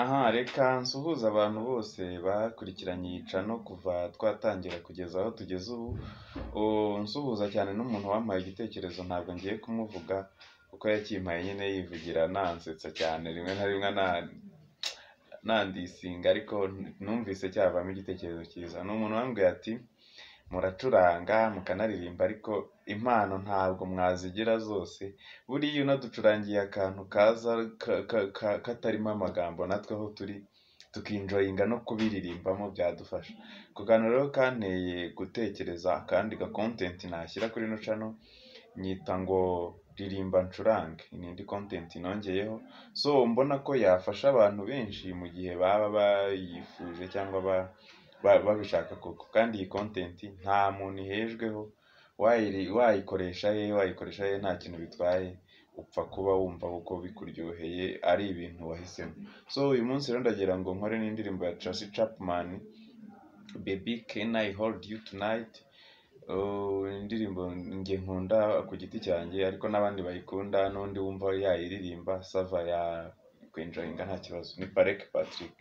Aha reka nsuhuze abantu bose bakurikiranye iyi channel kuva twatangira kugeza aho tugeze ubu, nsuhuza cyane n'umuntu wampaye igitekerezo ntabwo ngiye kumuvuga kuko yakimpaye nyine yivugira anansetsa cyane rimwe na rimwe nandisinga ariko numvise cyavamo igitekerezo cyiza. Ni umuntu wambwiye ati muracuranga mukanaririmba ariko impano ntabwo mwazigira zose, buriya unaducurangiye akantu kaza katarimo amagambo natwe aho turi tukinjoyinga no kubiririmbamo byadufasha. Ako kantu rero kanteye gutekereza akandi ga content nashyira kuri ino channel nyita ngo ririmba ncurange, ni indi content nongeyeho so mbona ko yafasha abantu benshi mu gihe baba bayifuje cyangwa babishaka koko. Kandi iyi content nta muntu ihejweho, wayikoresha he wayikoresha he nta kintu bitwaye, upfa kuba wumva kuko bikuryoheye ari ibintu wahisemo. So uyu munsi rero ndagira ngo nkore n'indirimbo ya Tracy Chapman Baby can I hold you tonight, indirimbo njye nkunda ku giti cyanjye ariko n'abandi bayikunda n'undi wumva yayiririmba sava yakwijoyinga nta kibazo, ni Bareke Patrick.